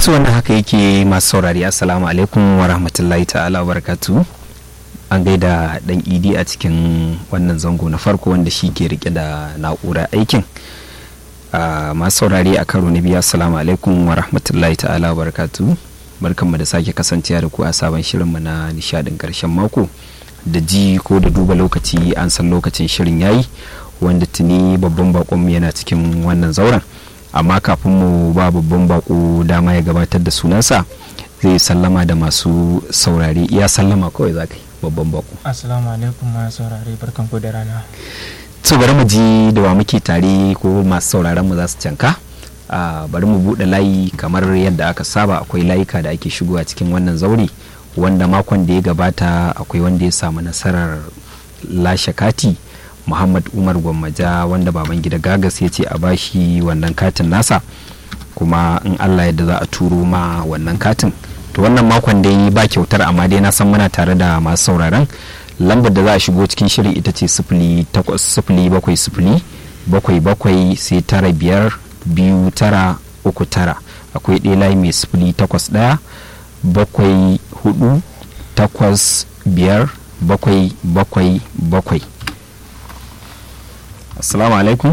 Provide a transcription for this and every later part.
su wannan haka yake masu saurari assalamu alaikum wa rahmatullahi ta'ala wa barakatu an gaida dan idi a cikin wannan zango na farko wanda shi ke rike da na'urar aikin masu saurari a karo na biyu assalamu alaikum wa rahmatullahi ta'ala wa barakatu barkanmu da sake kasancewa da ku a sabon shirinmu na nishadin karshen mako da ji ko da duba lokaci an san lokacin shirin yayi wanda tuni babban bakonmu yana cikin wannan zauren amma kafin mu ba babban bako dama ya gabatar da sunansa zai sallama da masu saurare iya sallama kawai za ka yi babban bako assalamu alaikum masu saurare barkan ku da rana to bari mu ji da wa muke tare ko masu sauraron mu za su canka bari mu buɗe layi kamar yadda aka saba akwai layuka da ake shigowa cikin wannan zaure wanda makon da ya gabata akwai wanda ya samu nasarar lashe kati muhammad umar gwammaja wanda baban gida gagas ya ce a bashi wannan katin nasa kuma in allah yadda za a turo ma wannan katin to wannan makon dai ba kyautar amma dai na san muna tare da masu sauraron lambar da za a shigo cikin shirin ita ce sifili takwas sifili bakwai sifili bakwai bakwai sai tara biyar biyu tara uku tara akwai ɗaya layi mai sifili takwas ɗaya bakwai hudu takwas biyar bakwai bakwai bakwai assalamu alaikum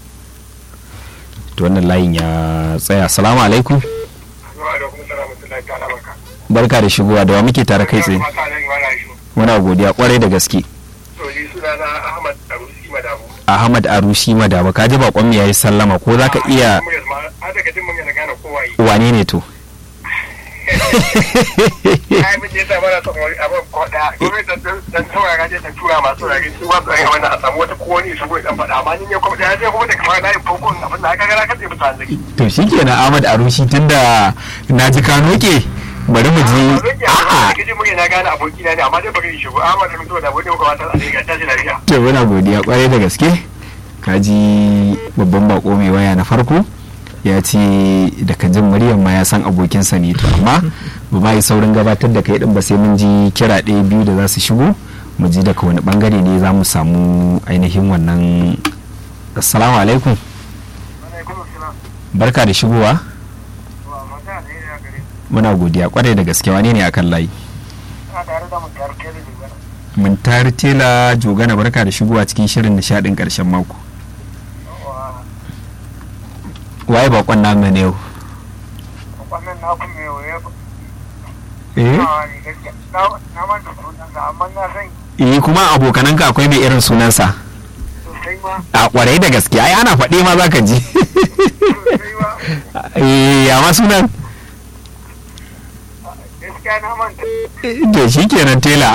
to wannan layin ya tsaya assalamu alaikum barka da shigowa da wa muke tare kai tsaye muna godiya kwarai da gaske ahmad arusi madaba ka ji bakon mu yayi sallama ko zaka iya wane ne to ai mun je mana son abin koda gwamnati dan saurara je ta tura masu rage su ba su wannan a samu wata ko wani su dan faɗa amma ni ne kuma da sai kuma da kamar na yi farkon abin da aka gara ka tsaye mutane zaki to shikenan Ahmad Arushi tunda na ji ka noke bari mu ji a'a kiji mun na gane aboki na ne amma dai bari shigo Ahmad da mutuwa da wani ko wata a ga tashi lafiya to muna godiya kwarai da gaske ka ji babban bako mai waya na farko ya ce daga jin muryar ma ya san abokinsa ne to amma ba ma yi saurin gabatar da kai din ba sai mun ji kira ɗaya biyu da za su shigo mu ji daga wani bangare ne za mu samu ainihin wannan assalamu alaikum barka da shigowa muna godiya kwarai da gaske wane ne akan layi mun tari tela jogana barka da shigowa cikin shirin nishadin karshen mako waye bakon namu ne yau wannan na kun mai waye eh na manta sunansa amma na san eh kuma abokananka akwai mai irin sunansa sosai ma a kwarai da gaske ai ana faɗe ma zaka ji sosai ma eh ya ma sunan gaskiya na manta to shikenan tela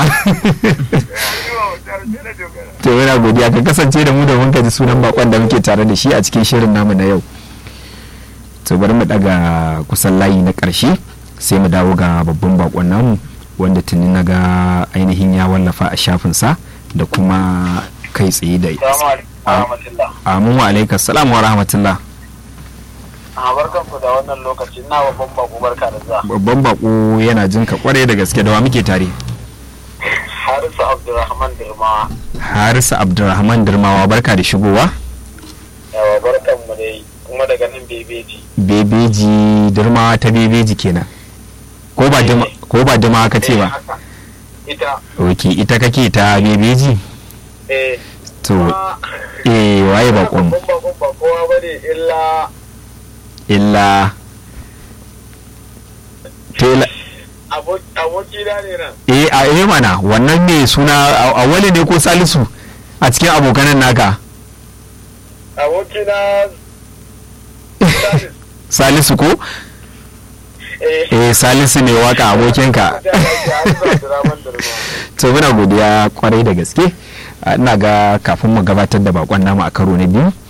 to yana godiya ka kasance da mu domin ka ji sunan bakon da muke tare da shi a cikin shirin namu na yau to bari mu daga kusan layi na ƙarshe sai mu dawo ga babban bakon namu wanda tuni na ga ainihin ya wallafa a shafinsa da kuma kai tsaye da amin wa alaikas salam wa rahmatullah a barkan ku da wannan lokaci na babban bako barka da zuwa babban bako yana jin ka kwarai da gaske da wa muke tare harisu abdulrahman dirma harisa abdulrahman dirmawa barka da shigowa yawa barkan mu dai kuma daga nan bebeji bebeji dirmawa ta bebeji kenan ko ba dima ko ba dima ka ce ba ita ok ita kake ta bebeji eh to eh waye bakon babban bakon ba kowa bane illa illa tela aboki na ne nan eh a eh mana wannan ne suna a- awali ne ko salisu a cikin abokanan naka aboki na salisu ko eh eh salisu ne waka abokinka to muna godiya kwarai da gaske Ah, ina ga kafin mu gabatar da bakon namu a karo na biyu